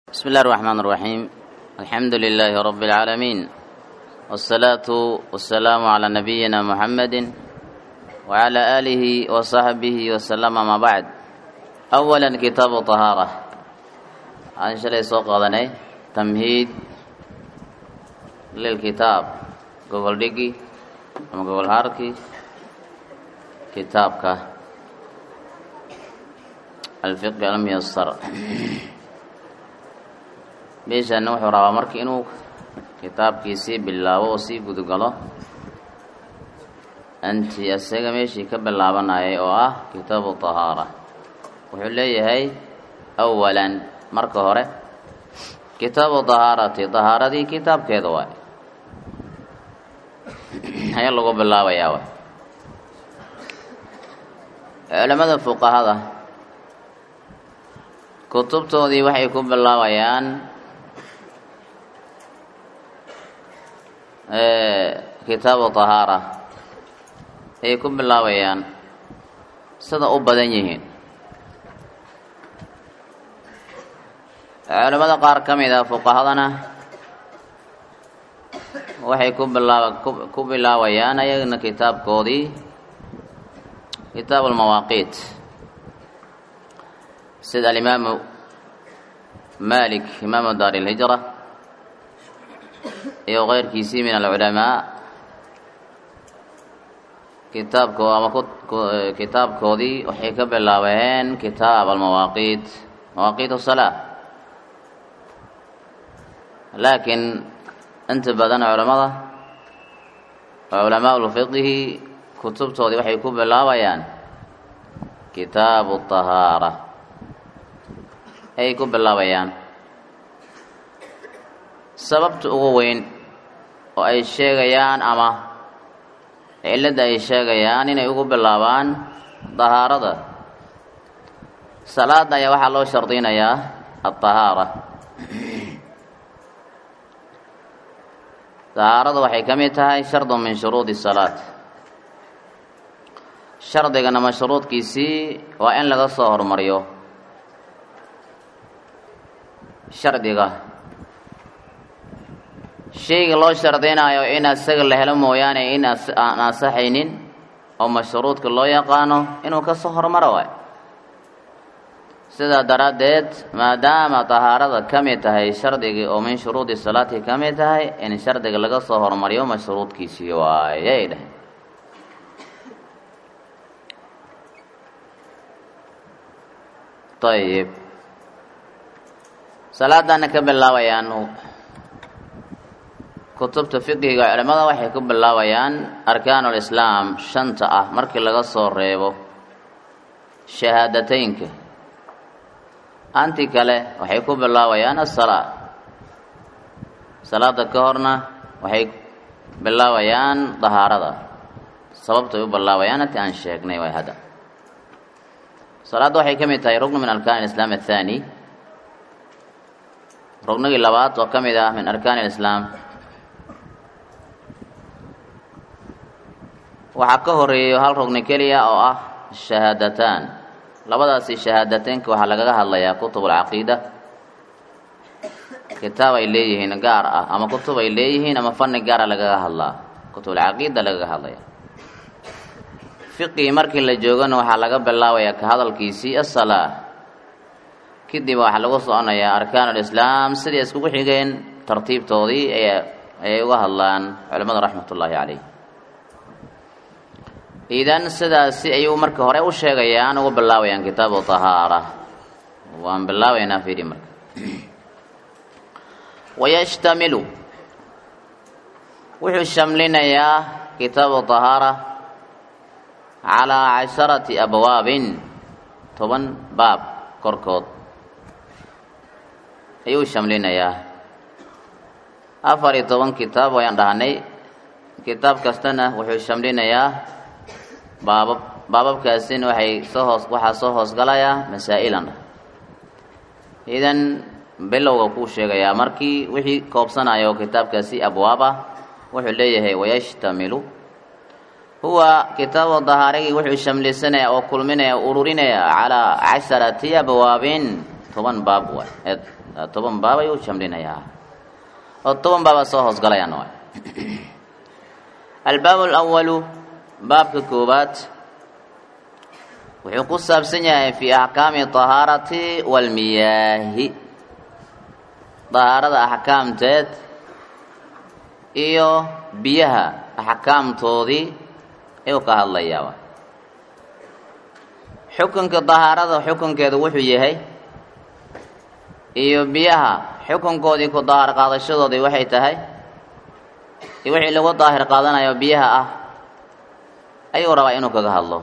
بسم الله الرحمن الرحيم الحمد لله رب العالمين والصلاة والسلام على نبينا محمد وعلى آله وصحبه وسلم ما بعد أولا كتاب طهارة عن شلي سوق غضني تمهيد للكتاب جوجل ديجي أما جوجل هاركي كتابك الفقه الميسر meeshaana wuxuu rabaa marka inuu kitaabkiisii bilaabo oo sii gudugalo anti isaga meeshii ka bilaabanayay oo ah kitaabu tahaara wuxuu leeyahay awalan marka hore kitaabu tahaarati tahaaradii kitaabkeeda waay ayaa lagu bilaabayaa waay culamada fuqahada kutubtoodii waxay ku bilaabayaan kitaabu tahaara ayay ku bilaabayaan sida u badan yihiin culamada qaar ka mid a fuqahadana waxay ku bilaaba ku bilaabayaan ayagana kitaabkoodii kitaabu lmawaaqiit sida alimaamu malik imaamu daar ilhijra iyo keyrkiisii min alculamaa kitaabko ama kitaabkoodii waxay ka bilaabeen kitaab almawaaqiit mawaaqiit asalaa laakiin inta badan culamada culamaa lfiqhi kutubtoodii waxay ku bilaabayaan kitaabu tahaara ayay ku bilaabayaan sababta ugu weyn oo ay sheegayaan ama cilladda ay sheegayaan inay ugu bilaabaan dahaarada salaada ayaa waxaa loo shardinayaa altahaara dahaarada waxay ka mid tahay shardun min shuruudi salaat shardigana mashruudkiisii waa in laga soo hormariyo shardiga shayga loo shardinayo in isaga la helo mooyaane in aan ansaxaynin oo mashruudka loo yaqaano inuu ka soo hormaro waay sidaa daraaddeed maadaama tahaarada ka mid tahay shardigii oo min shuruudi salaati ka mid tahay in shardiga laga soo hormariyo mashruudkiisii waayay dheh ayib salaadana ka bilaabayaan kutubta fiqihiga culimada waxay ku bilaabayaan arkaanulislaam shanta ah markii laga soo reebo shahaadateynka anti kale waxay ku bilaabayaan asalaa salaada ka horna waxay bilaabayaan dahaarada sababtay u bilaabayaan inti aan sheegnay way hadda salaadda waxay ka mid tahay rugnu min arkaan alislaam athaani rugnigii labaad oo ka mid ah min arkaan alislaam waxaa ka horeeyo hal rugni keliya oo ah shahaadataan labadaasi shahaadateynka waxaa lagaga hadlayaa kutub alcaqiida kitaab ay leeyihiin gaar ah ama kutub ay leeyihiin ama fanni gaara lagaga hadlaa kutub alcaqiida lagaga hadlaya fiqigii markii la joogana waxaa laga bilaabayaa ka hadalkiisii asalaa kadib waxaa lagu soconayaa arkaan alislaam sidii iskugu xigeen tartiibtoodii ayay uga hadlaan culimmada raxmat ullaahi caleyh idan sidaasi ayuu marka hore u sheegayaan ugu bilaabayaan kitaabu tahaara waan bilaabaynaa fiiri marka wayashtamilu wuxuu shamlinayaa kitaabu tahaara calaa casharati abwaabin toban baab korkood ayuu shamlinayaa afar iyo toban kitaab wayaan dhahnay kitaab kastana wuxuu shamlinayaa baabab baababkaasina waxay soo hoos waxaa soo hoosgalayaa masaa-ilan idan bilowga kuu sheegayaa markii wixii koobsanaya oo kitaabkaasi abwaab ah wuxuu leeyahay wayashtamilu huwa kitaabu dahaarigii wuxuu shamlisanaya oo kulminaya ururinaya calaa casharati abwaabin toban baab waay ee toban baab ayuu shamlinayaa oo toban baaba soo hoosgalayaan waay albaab alawalu baabka koowaad wuxuu ku saabsan yahay fi axkaami tahaarati walmiyaahi dahaarada axkaamteed iyo biyaha axkaamtoodii ayuu ka hadlayaa xukunka dahaarada xukunkeedu wuxuu yahay iyo biyaha xukunkoodii ku daahir qaadashadoodii waxay tahay iyo wixii lagu daahir qaadanayo biyaha ah ayuu rabaa inuu kaga hadlo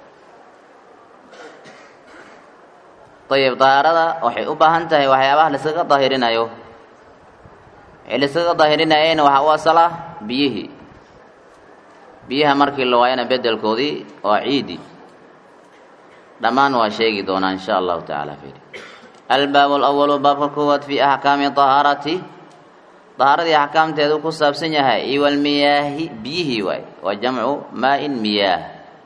ayib dahaarada waxay u baahan tahay waxyaabaha laiskaga daahirinayo wixii laiskaga daahirinayayna waxaa u asala biyihii biyaha markii la waayana bedelkoodii waa ciidi dhammaan waa sheegi doonaa in sha allahu tacaala firi albaab alawalu baabka koowaad fi axkaami dahaarati dahaaradii axkaamteedu ku saabsan yahay iyo walmiyaahi biyihii waay waa jamcu maa-in miyaah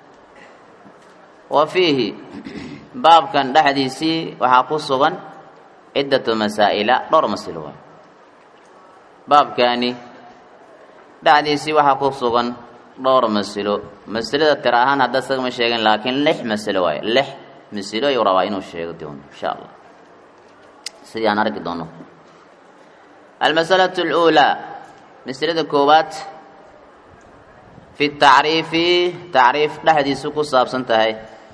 wa fiihi baabkan dhexdiisii waxaa ku sugan ciddatu masaa'ila dhowr masilo waay baabkaani dhexdiisii waxaa ku sugan dhowr masilo masilada tir ahaan hadda isaga ma sheegin laakiin lix masilo waayo lix masilo ayuu rabaa inuu sheego doono insha allah sidii aan arki doono almasalatu اluulaa masilada koowaad fi tacriifi tacriif dhexdiisu ku saabsan tahay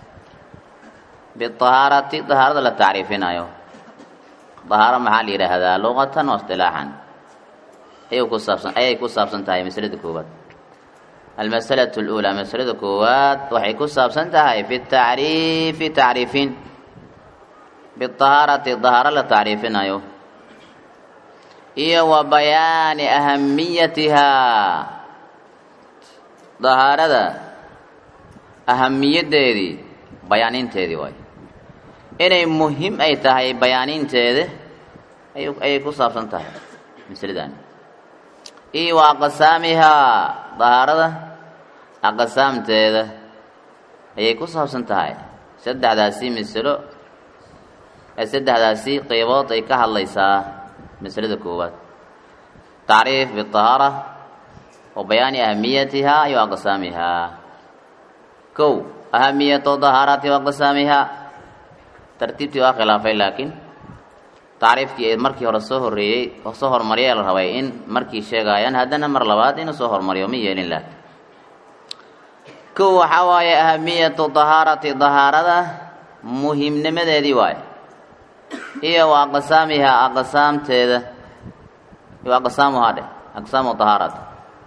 biahaarati dahaarada la tacriifinayo dahaaro maxaa la yidhaahdaa luqatan wa istilaaxan ayuu ku saabsan ayay ku saabsan tahay masalada koowaad almasalatu اluulaa masalada koowaad waxay ku saabsan tahay fi tacriifi tacriifin biahaarati dahaaro la tacriifinayo iyo wa bayaani ahamiyatihaa dahaarada ahamiyaddeedii bayaaninteedii waay inay muhim ay tahay bayaaninteeda ayay ku saabsan tahay masaladan iyo wa aqsaamihaa dahaarada aqsaamteeda ayay ku saabsan tahay saddexdaasi masalo ee saddexdaasi qeybood ay ka hadlaysaa masalada koowaad tacriif biahaara wa bayaani ahamiyatihaa iyo aqsaamihaa kow ahamiyatu dahaarati wa aqsaamihaa tartiibtii waa khilaafay laakiin tacriifkii ee markii hore soo horeeyey oo soo hormariyay la rabay in markii sheegaayaan haddana mar labaad inuu soo hormariyo ma yeelin laakiin kow waxaa waaye ahamiyatu dahaarati dahaarada muhimnimadeedii waaye iyo wa aqsaamihaa aqsaamteeda iyo aqsaamuhaa dheh aqsaamu dahaarata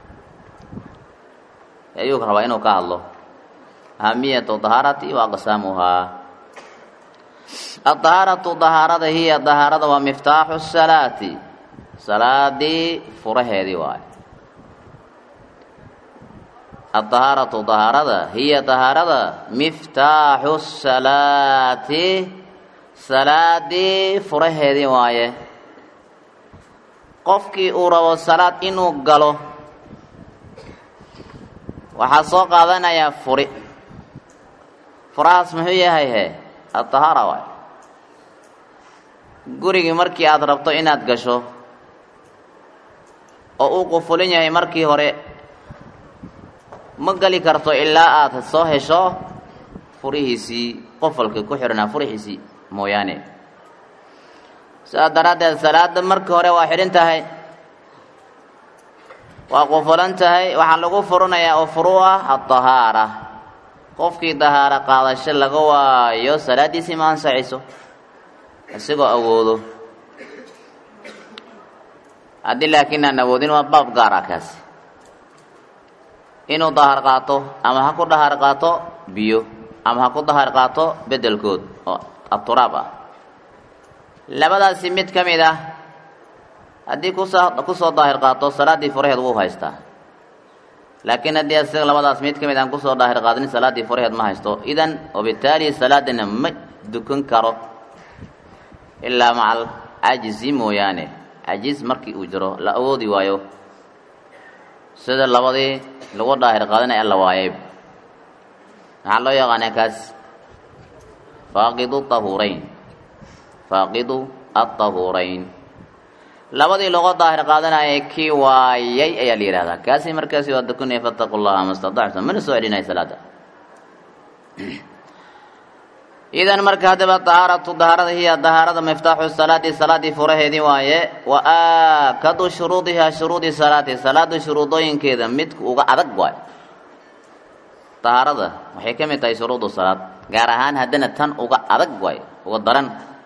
ayuu rabaa inuu ka hadlo ahamiyatu dahaarati wa aqsaamuhaa adahaaratu dahaarada hiya dahaarada waa miftaaxu salaati salaadii furaheedii waaye adahaaratu dahaarada hiya dahaarada miftaaxu salaati salaadii furaheedii waaye qofkii uu rabo salaad inuu galo waxaa soo qaadanayaa furi furahaas muxuu yahay he adahaara waay gurigii markii aada rabto inaad gasho oo uu qufulin yahay markii hore ma geli karto ilaa aada soo hesho furihiisii qofalka ku xidhanaa furihiisii mooyaane sidaas daraaddeed salaada markii hore waa xidhan tahay waa qufulan tahay waxaa lagu furinayaa oo furu ah adahaara qofkii dahaaro qaadasho laga waayo salaaddiisii ma ansaxiso isagoo awoodo haddii laakiin aan awoodin waa baab gaar ah kaasi inuu dahar qaato ama ha ku dahar qaato biyo ama ha ku dahar qaato beddelkood oo aturaab ah labadaasi mid ka mid ah haddii kusoo kusoo daahir qaato salaaddii furaheed wuu haystaa laakiin haddii isaga labadaas mid ka mid aan kusoo daahir qaadanin salaaddii furaheed ma haysto idan wabitaali salaadina ma dukan karo ilaa macal cajizi mooyaane cajiz markii uu jiro la awoodi waayo sida labadii lagu daahir qaadanaya la waayay maxaa loo yaqaanaa kaas faaqidu tahuurayn faaqidu aلطahuurayn labadii logo daahir qaadanayay kii waayay ayaa la yihahdaa kaasi markaasi waa dukunaya fataqu llaha ma staطactum mana soo celinaya salaada idan marka haddaba dahaaratu dahaarada hiya dahaarada miftaaxu salaati salaadii furaheedii waaye wa aakadu shuruudihaa shuruudi salaati salaada shuruudooyinkeeda mid uga adag waay dahaarada waxay ka mid tahay shuruudu salaad gaar ahaan haddana tan uga adag waay uga daran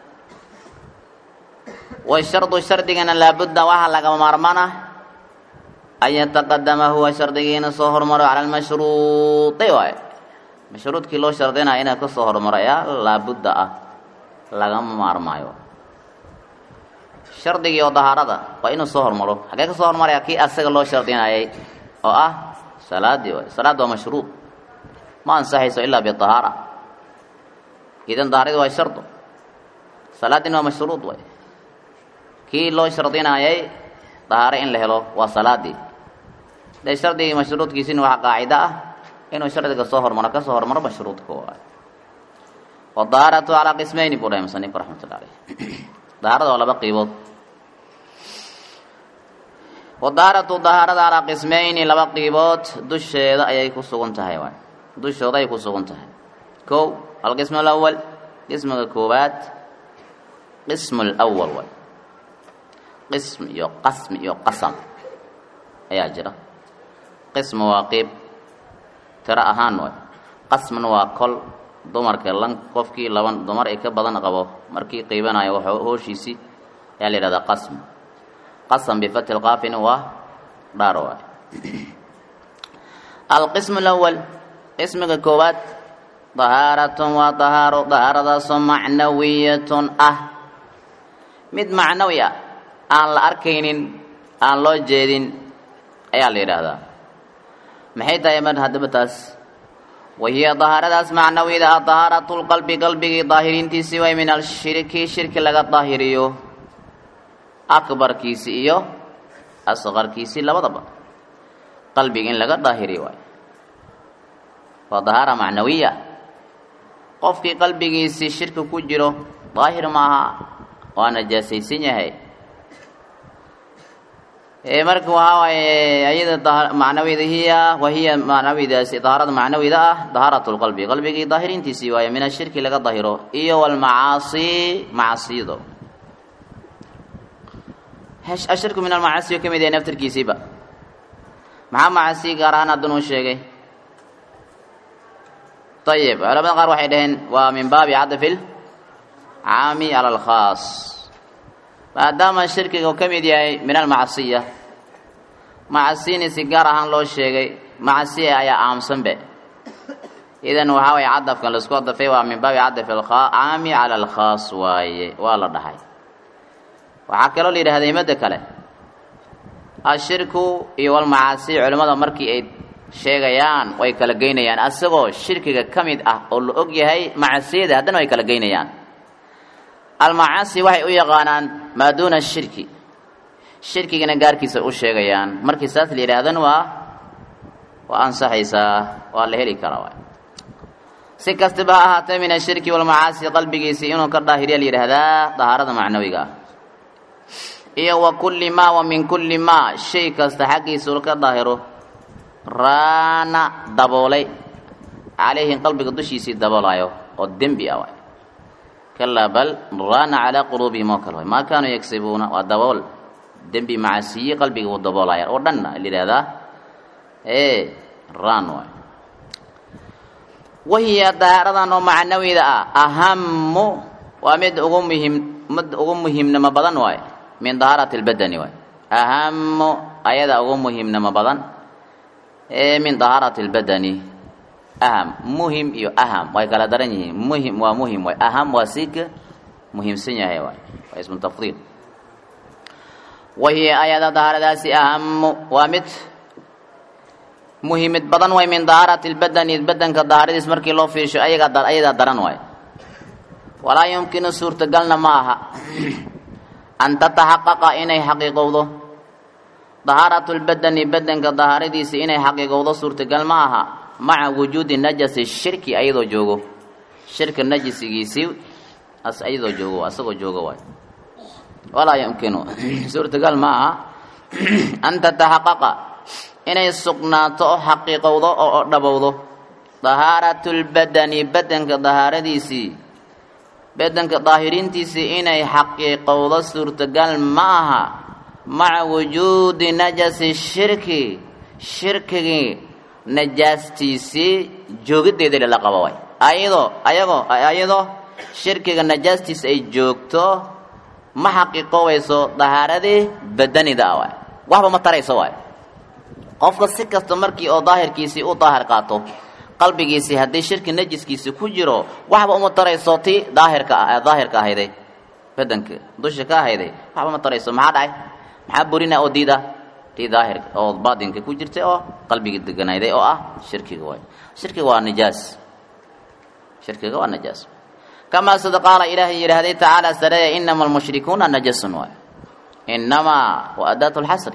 washardu shardigana laabudda waxaa lagama maarmana an yataqadama huwa shardigiina soo hormaro cala lmashruudi waay mashruudkii loo shardinaya inaa ka soo hormaro ayaa laabudda ah lagama maarmaayo shardigii oo dahaarada waa inuu soo hormaro xagee ka soo hormaraya kii asaga loo shardinayay oo ah salaadii waay salaad waa mashruud ma ansaxayso ilaa bidahaara idan dahaaradii waa shardu salaadina waa mashruud waay kii loo shardinayay dahaaro in la helo waa salaadii dee shardigii mashruudkiisina waxaa qaacida ah inuu shardiga soo hormaro ka soo hormaro mashruudka waay wadahaaratu calaa qismayni buu dhahay musanifku raxmatullah aleyh dahaarada waa laba qiibood wadahaaratu dahaarada calaa qismayni laba qiibood dusheeda ayay ku sugan tahay waay dushooda ay ku sugan tahay kow alqism alawal qismiga koowaad qism alawal waay qism iyo qasm iyo qasam ayaa jira qism waa qiib tiro ahaan waay qasmna waa kol dumarka lan qofkii laban dumar ay ka badan qabo markii qiibanayo wax hooshiisii ayaa la yidhahdaa qasm qasam bifati lqaafina waa dhaar waay alqism alawal qismiga koowaad dahaaratun waa dahaaro dahaaradaasoo macnawiyatun ah mid macnawi ah aan la arkaynin aan loo jeedin ayaa la yidhaahdaa maxay tahay mar haddaba taas wahiya dahaaradaas macnawida ah dahaaratu lqalbi qalbigii daahiriintiisii way min alshirki shirki laga daahiriyo akbarkiisi iyo asqarkiisii labadaba qalbiga in laga daahiriyo waay waa dahaara macnawiya qofkii qalbigiisii shirki ku jiro daahir maaha waa najaasaysan yahay marka waxaa waaye ayada macnawida hiya wahiya macnawidaasi dahaarada macnawida ah dahaarat lqalbi qalbigii daahiriintiisii waaye min ashirki laga dahiro iyo walmacaasi macasiyado ashirku min almacaasiyo ka mid yahay naftarkiisiiba maxaa macasi gaar ahaan haddun uu sheegay ayib culamada qaar waxay dhaheen waa min baabi cadfi lcaami cala alkhaas maadaama shirkiga uu ka mid yahay min almacasiya macasini si gaar ahaan loo sheegay macasiya ayaa aamsanbe idan waxaa waye cadafkan laisku adafay waa min baabi cadaf caami cala alkhaas waaye waa la dhahay waxaa kaloo la yidhahda imada kale ashirku iyo walmacaasi culimmada markii ay sheegayaan way kala geynayaan asagoo shirkiga ka mid ah oo la og yahay macasiyada haddana way kala geynayaan almacaasi waxay u yaqaanaan maa duuna shirki shirkigana gaarkiisa u sheegayaan markii saas la yidhaahdana waa waa ansaxaysaa waa la heli karaa waay si kastaba ha ahaatee min ashirki walmacaasi qalbigiisii inuu ka daahiriya la yidhaahdaa dahaarada macnawiga ah iyo wa kulli maa wa min kulli maa shay kasta xaggiisa uu ka daahiro raana daboolay calayhim qalbiga dushiisii daboolayo oo dembi ah waay kalaa bal raana calaa quluubihim oo kale waay maa kaanuu yagsibuuna waa dabool dembi macasiyi qalbiga uu daboolaya oo dhanna la yidhahdaa ee raan waay wahiya dahaaradan oo macnawida ah ahamu waa mid ugu muhim mid ugu muhiimnimo badan waay min dahaarati lbadani waay ahamu ayada ugu muhiimnimo badan ee min dahaarati lbadani aham muhim iyo aham way kala daran yihiin muhim waa muhim waay aham waa siika muhiimsan yahay waay waa ismu tafdiil wahiya ayada dahaaradaasi ahamu waa mid muhiimid badan way min dahaarati lbadani badanka dahaaradiis markii loo fiirsho ayagaa ayadaa daran waay walaa yumkinu suurtagalna ma aha an tataxaqaqa inay xaqiiqowdo dahaaratu lbadani badanka dahaaradiisi inay xaqiiqowdo suurtagal ma aha maca wujuudi najasi shirki ayadoo joogo shirka najisigiisii as iyadoo joogo asagoo jooga waay walaa yumkinu suurtagal ma aha an tataxaqaqa inay sugnaato oo xaqiiqowdo oo dhabowdo dahaaratu lbadani badanka dahaaradiisii badanka daahiriintiisii inay xaqiiqowdo suurtagal ma aha maca wujuudi najasi shirki shirkigii najaastiisii joogideeda lala qabo waay ayadoo ayagoo ayadoo shirkiga najaastiisa ay joogto ma xaqiiqowayso dahaaradii badanida ah waay waxba ma tarayso waay qofka si kasta markii oo daahirkiisii u daahir qaato qalbigiisii haddii shirki najiskiisii ku jiro waxba uma tarayso ti daahirka ah daahirka ahayday badanka dusha ka ahayday waxba ma tarayso maxaa dhacay maxaa burina oo diida tii daahirka oo baatinka ku jirtay oo qalbiga deganayday oo ah shirkiga waay shirkiga waa najaas shirkiga waa najaas kamaa sida qaala ilaahay yidhaahday tacaala sareeya inama almushrikuuna najasun waay inamaa wa adaatu lxasri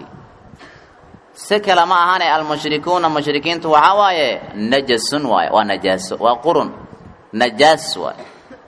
si kale ma ahane almushrikuuna mushrikiintu waxaa waaye najasun waaye waa najaaso waa qurun najaas waay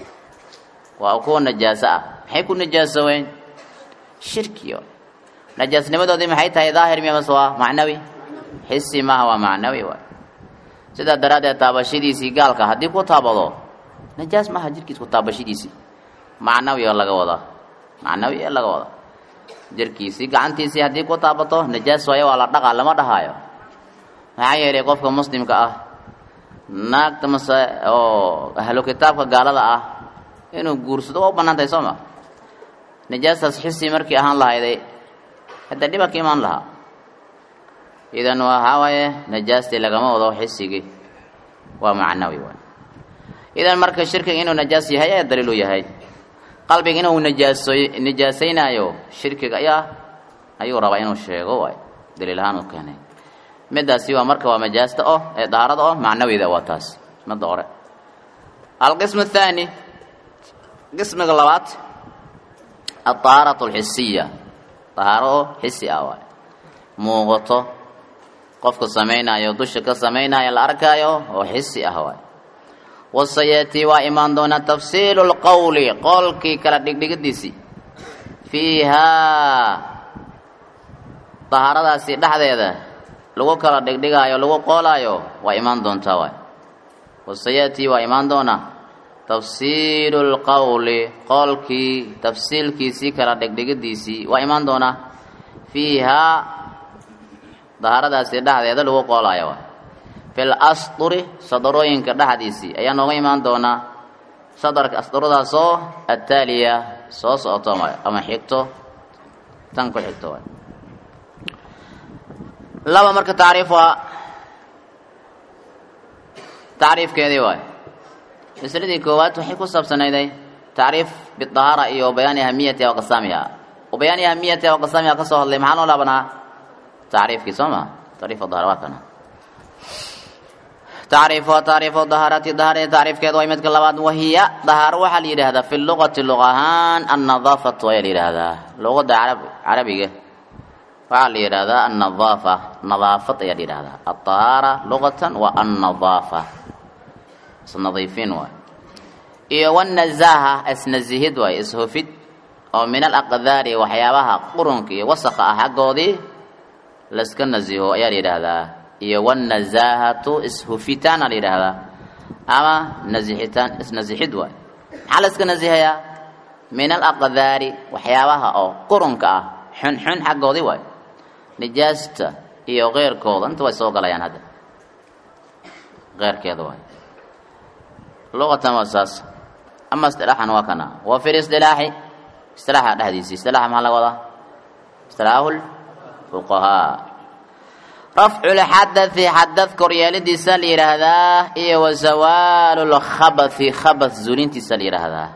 waa kuwa najaaso ah maxay ku najaasoweyn shirki najaasnimadoodii maxay tahay daahir miya mase waa macnawi xisi maaha waa macnawi waay sidaa daraaddeed taabashadiisii gaalka haddii ku taabado najaas maaha jirkiis ku taabashadiisii macnawi oo laga wadaa macnawi ee laga wadaa jirkiisii gacantiisii haddii ku taabato najaas waayo waa la dhaqaa lama dhahaayo maxaa yeelay qofka muslimka ah naagta mase oo ahlu kitaabka gaalada ah inuu guursado waa u bannaan tahay soo ma najaastaas xisi markii ahaan lahayday hadda dhiba ka imaan lahaa idan waxaa waaye najaastii lagama wado xisigii waa macnawi waay idan marka shirkiga inuu najaas yahay ayaa daliil u yahay qalbiga inuu najaasoy najaasaynaayo shirkiga ayaa ayuu rabaa inuu sheego waay daliil ahaan u keenay midaasi waa marka waa majaasta oh ee daharada oh macnawida waa taas midda hore alqism athaani qismiga labaad alطahaaratu alxisiya dahaaro oo xisi ah waay muuqato qofka samaynaayo dusha ka samaynaayo la arkaayo oo xisi ah waay wasayatii waa imaan doonaa tafsiilu lqowli qowlkii kala dhigdhigadiisii fiihaa dahaaradaasi dhexdeeda lagu kala dhigdhigaayo lagu qoolaayo waa imaan doontaa waay wasayatii waa imaan doonaa tafsiilu lqowli qowlkii tafsiilkiisii kala dhigdhigadiisii waa imaan doonaa fiihaa dahaaradaasi dhexdeeda lagu qoolaayo waay fil asduri sadarooyinka dhexdiisii ayaa nooga imaan doonaa sadarka asduradaasoo attaaliya soo socoto ama xigto tan ku xigto waay laba marka tacriif waa tacriifkeedii waay masladii koowaad waxay ku saabsanayday tacriif bidahaara iyo bayaani ahamiyatiha wa qasaamiha wa bayaani ahamiyatiha wa qasaamiha ka soo hadlay maxaa noo laabanaa tacriifkii soo ma tacriif dahara waa kana tacriifu tacriifu dahaarati dahaarada tacriifkeeda waa midka labaad wahiya dahaaro waxaa la yidhaahdaa fi luqati luq ahaan annadaafatu ayaa la yidhaahdaa luqada carab carabiga waxaa la yidhaahdaa annadaafa nadaafad ayaa la yidhaahdaa alطahaara luqatan waa annadaafa isnadiifin waay iyo wannazaaha isnazihid waay ishufid oo min alaqdaari waxyaabaha qurunka iyo wasakha ah xaggoodii laska naziho ayaa la yidhaahdaa iyo wanazaahatu ishufitaana la yidhaahdaa ama nazixitaan isnazixid waay maxaa la iska nazihayaa min alaqdaari waxyaabaha oo qurunka ah xunxun xaggoodii waay nijaasta iyo keyrkooda inta way soo galayaan hadda keyrkeeda waay luqatan waa saas ama istilaaxan waa kana wa fi listilaaxi istilaaxa dhexdiisi istilaaxa maxaa laga wadaa istilaahu lfuqahaa rafcu lxadai xadad koryeelidiisa la yidhaahdaa iyo wa zawaalu lkhabathi khabath zuulintiisa la yidhaahdaa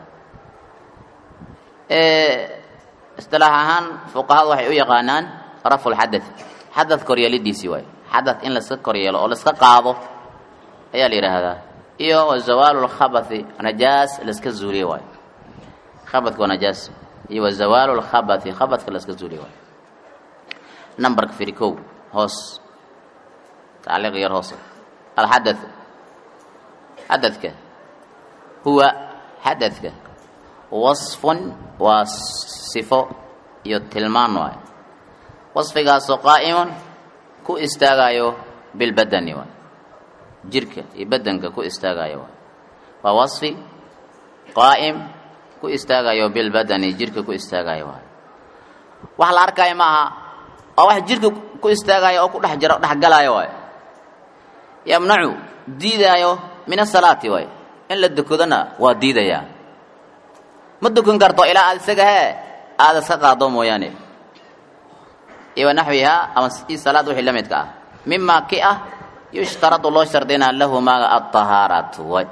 istilaax ahaan fuqahadu waxay u yaqaanaan rafcu lxadath xadad koryeelidiisii waay xadad in laska koryeelo oo laska qaado ayaa la yidhaahdaa iyo wa zawaalu lkhabathi najaas laska zuuliye waay khabadka waa najaas iyo wa zawaalu lkhabathi khabadka laska zuuliye waay numberka firi kow hoos tacliiq yar hoose alxadath xadadka huwa xadadka wasfun waa sifo iyo tilmaan waay wasfigaasoo qaa'imun ku istaagayo bilbadani waay jirka iyo badanka ku istaagayo waay waa wasfi qaa'im ku istaagayo bilbadani jirka ku istaagayo waay wax la arkaayo ma aha oo wax jirka ku istaagayo oo ku dhex jiro dhex galaayo waay yamnacu diidaayo min asalaati waay in la dukodona waa diidayaa ma dukan karto ilaa aad isaga hee aada iska qaado mooyaane iyo wanaxwihaa ama i salaad wixii la midka ah mima ki ah yushtaradu loo shardinaa lahu maaga alطahaaratu way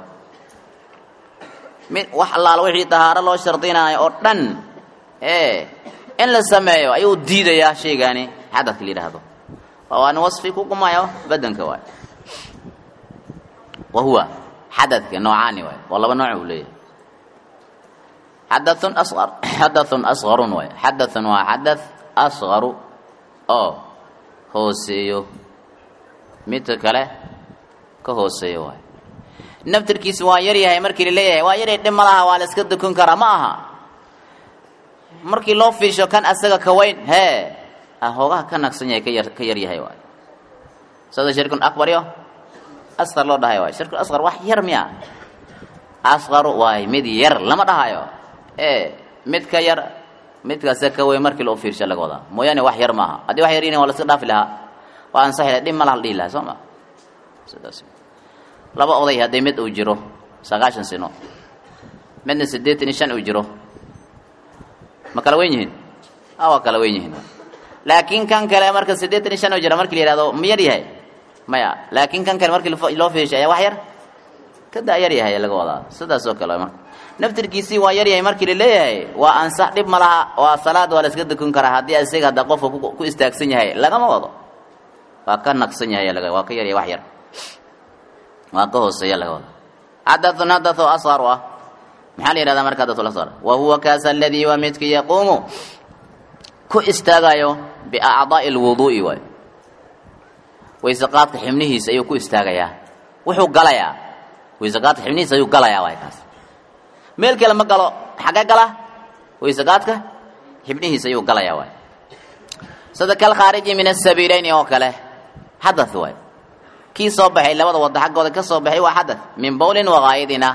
mid wax allaala wixii tahaaro loo shardinaayo oo dhan ee in la sameeyo ayuu diidayaa shaygaani xadadka la yidhaahdo waana wasfi ku gumayo badanka waay wa huwa xadadka noocaani waay waa laba nooc uu leeyahay xadathun asqar xadathun asqarun waay xadathun waa xadath asqaru oo hooseeyo midka kale ka hooseeyo waay naftirkiisa waa yar yahay markii laleeyahay waa yaray dhib ma laha waa la iska dukun karaa ma aha markii loo fiisho kan asaga ka weyn hee hoogaha ka nagsan yahay kayar ka yar yahay waay sida shirkun akbar yo asqar loo dhahayo waay shirkun asqar wax yar miya asqaru waay mid yar lama dhahayo ee mid ka yar midkaase ka weyn markii loo fiirsho laga wadaa mooyaane wax yar maaha haddii wax yar yihin waa la iska dhaafi lahaa waa ansaxi laha dhib ma laha la dhihi lahaa soo ma sidaas laba oday haddii mid uu jiro sagaashan sino midna siddeetan iyo shan uu jiro ma kala weyn yihiin a waa kala weyn yihiin laakiin kan kale marka siddeetan iyo shan uu jiro markii la yihahdo ma yar yahay maya laakiin kan kale markii loo fiishay ayaa wax yar ka daa yar yahay laga wadaa sidaas oo kale marka naftirkiisii waa yar yahay markii la leeyahay waa ansax dhib ma laha waa salaad waa la iska dukun karaa haddii isaga hadda qofka ku istaagsan yahay lagama wado waa ka naqsan yahay laga waa ka yar yahay wax yar waa ka hooseeya laga wada xadathun hadathu asqaru ah maxaa la yihahdaa marka hadathul asqar wa huwa kaas aladii waa midka yaquumu ku istaagayo biacdaa'i lwuduu'i waay wayseqaadka xibnihiisa ayuu ku istaagayaa wuxuu galayaa wayseqaadka xibnihiisa ayuu galayaa waay kaas meel kale ma galo xagee gala wayseqaadka xibnihiisa ayuu galayaa waay sida kal khaariji min asabiileyni oo kale xadath waay kii soo baxay labada wada xaggooda ka soo baxay waa xadath min bowlin wakaayidina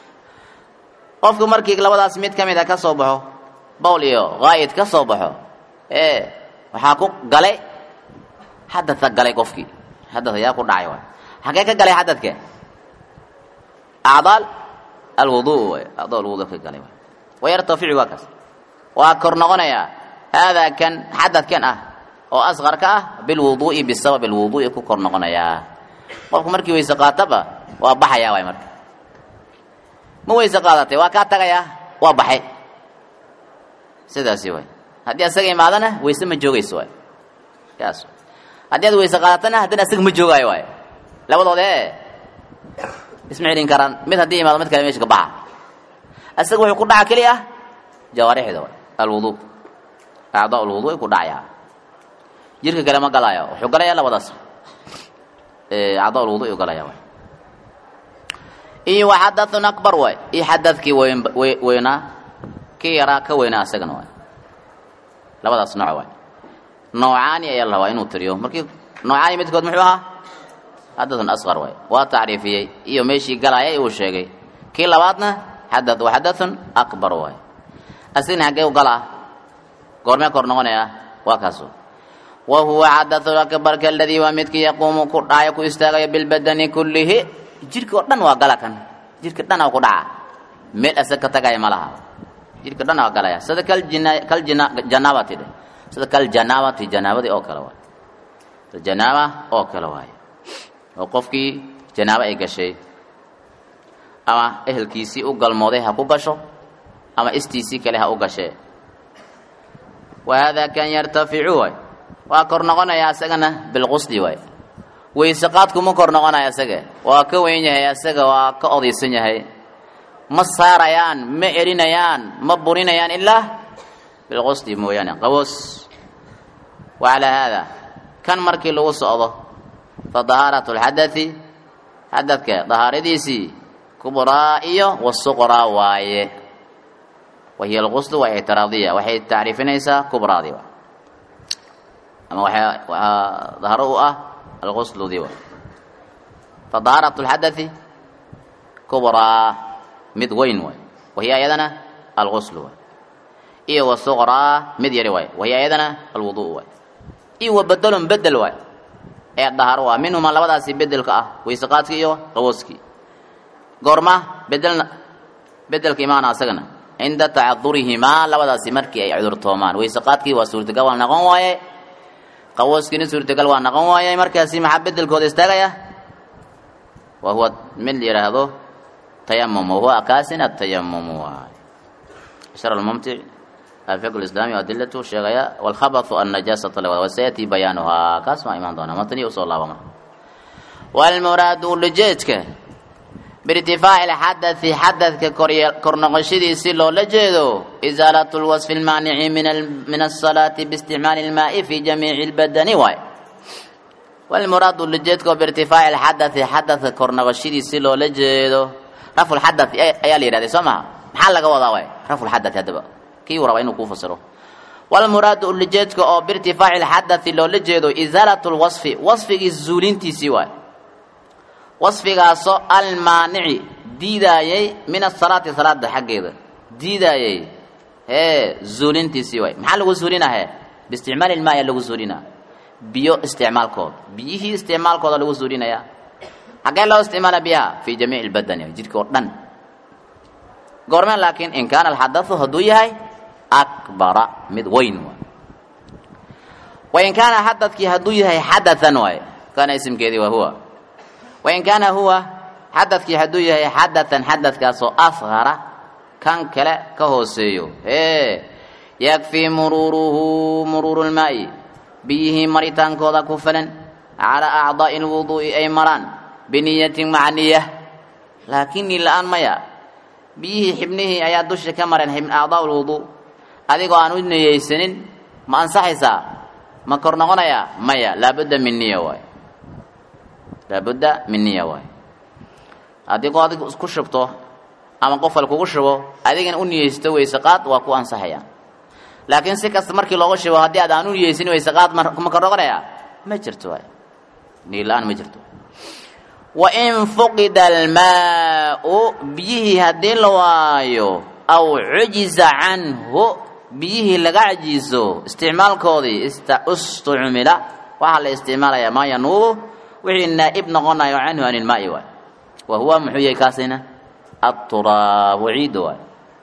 qofku markii labadaas mid ka mid a ka soo baxo bowl iyo haayid ka soo baxo ee waxaa ku galay xadatha galay qofkii xadath ayaa ku dhacay waay xagee ka galay xadadka acdaal alwuduu waay acdaa alwuduu ka galay waay wayartaficu waa kaas waa kor noqonayaa haadaa kan xadadkan ah oo asqarka ah bilwuduu'i bisabab alwuduu'i ku kor noqonayaa qofku markii weyse qaataba waa baxayaa waay marka ma weyse qaadatay waa kaa tagayaa waa baxay sidaasi waay haddii asaga imaadana weyse ma joogayso waay kaas haddii aad weyse qaadatana haddana asaga ma joogaayo waay labadooda ee isma celin karaan mid haddii imaado mid kale meesha ka baxa asaga wuxuu ku dhaca keli ah jawaarixda waay alwuduu acdaa alwuduu ku dhacayaa jirka kale ma galaayo wuxuu galayaa labadaas acdaa alwuduu galaya waay iyo wa xadathun akbar waay iyo xadadkii weyn weynaa kii yaraa ka weynaa asagana waay labadaas nooc waay noocaani ayaa la rabaa inuu tiriyo markii noocaani midkood muxuu ahaa xadathun asqar waay waa tacriifiyey iyo meeshii galaaya uu sheegay kii labaadna xadath wa xadathun akbar waay asigna xaggee u galaa goormee kor noqonaya waa kaas wa huwa xadathun akbarka aladii waa midkii yaquumu ku dhacayo ku istaagayo bilbadani kullihi jirka oo dhan waa gala kan jirka dhan ku dhaca meel asag ka tagaya ma laha jirka dhan waa galaya sida kal jina kal jina janaabati dhe sida kal janaabati janaabadii oo kale waay janaaba oo kale waay oo qofkii janaabo ay gashay ama ehelkiisii u galmooday ha ku gasho ama istiisii kale ha u gashee wa haadaa kan yartaficu waay waa kor noqonaya asagana bilqusli waay weyse qaadkuma kor noqonaya asaga waa ka weyn yahay asaga waa ka odaysan yahay ma saarayaan ma celinayaan ma burinayaan ilaa bilqusli mooyaane qaboos wa calaa haada kan markii lagu socdo fa dahaaratu lxadai xadadka dahaaradiisii kubraa iyo wasuqraa waaye wahiya alquslu waa ictiraadiya waxay tacriifinaysaa kubraadii wa ama waxaa waxaa dahro u ah alqusludii wa fadaharat lxadathi kubraa mid weyn waay wahiya ayadana alguslu waay iyo wa suqraa mid yari waay wahiya ayadana alwudu waay iyo wa bedelun bedel waay ee daharo ah minhuma labadaasi bedelka ah weyseqaadkii iyo qawooskii goorma bedelna bedelka imaana asagana cinda tacadurihimaa labadaasi markii ay cudurtoomaan weyseqaadkii waa suurtagal waa noqon waaye qawooskiina suurtagal waa noqon waaye markaasi maxaa bedelkooda istaagaya wa huwa mid la yidhaahdo tayamum wahuwa kaasin atayamum waay shar almumtic alfiqh lislaami adilatu sheegaya walkhabathu annajaasata lawada wasayati bayaanuhaa kaas maa imaan doonaa matanii usoo laaba marka walmuraadu ulajeedka biirtifaaci lxadathi xadadka kor noqoshadiisi loola jeedo isaalatu lwasfi lmaanici min asalaati biisticmaali lmaai fi jamiici lbadani waay walmuraadu ulajeedka biirtifaaci lxadathi xadadka kor noqoshadiisi loola jeedo rafu lxadathi ayaa la yidhahday soo maha maxaa laga wadaa waay rafu lxadathi haddaba kii uu rabaa inuu kuu fasiro walmuraadu ulajeedka oo biirtifaaci lxadathi loola jeedo isaalatu lwasfi wasfigii zuulintiisii waay wasfigaasoo almaanici diidaayay min asalaati salaada xaggeeda diidaayay hee zuulintiisii waay maxaa lagu zuulinahe biisticmaali ilmaaya lagu zuulinaa biyo isticmaalkooda biyihii isticmaalkooda lagu zuulinayaa xaggee loo isticmaala biyaha fii jamiici lbadani jidhka oo dhan goormeen laakiin in kaana alxadathu hadduu yahay akbara mid weyn waay wain kaana xadadkii hadduu yahay xadathan waay kaana isimkeedii waa huwa wain kaana huwa xadadkii hadduu yahay xadathan xadadkaasoo asqara kan kale ka hooseeyo ee yakfii muruuruhu muruuru lmaa'i biyihii maritaankooda ku filan calaa acdaa'i lwuduu'i ay maraan biniyatin maca niya laakiin ni la-aan maya biyihii xibnihii ayaa dusha ka mareen acdaa lwuduu adigoo aan u niyeysanin ma ansaxaysaa ma kor noqonayaa maya laabudda min niya waay laabudda min niya waay adigoo adig isku shubto ama qofal kugu shubo adigana u niyeysto weyseqaad waa ku ansaxaya laakiin si kasta markii looga shubo haddii aad aan u niyeysin weyseqaad ma kor noqonayaa ma jirto waay niy la-aan ma jirto wain fuqida almaau biyihii haddii la waayo aw cujiza canhu biyihii laga cajiiso isticmaalkoodii istucmila waxaa la isticmaalayaa maa yanuubu wixii naa'ib noqonayo canhu an ilmaai waay wa huwa muxuu yahay kaasina aturaabu ciidda waay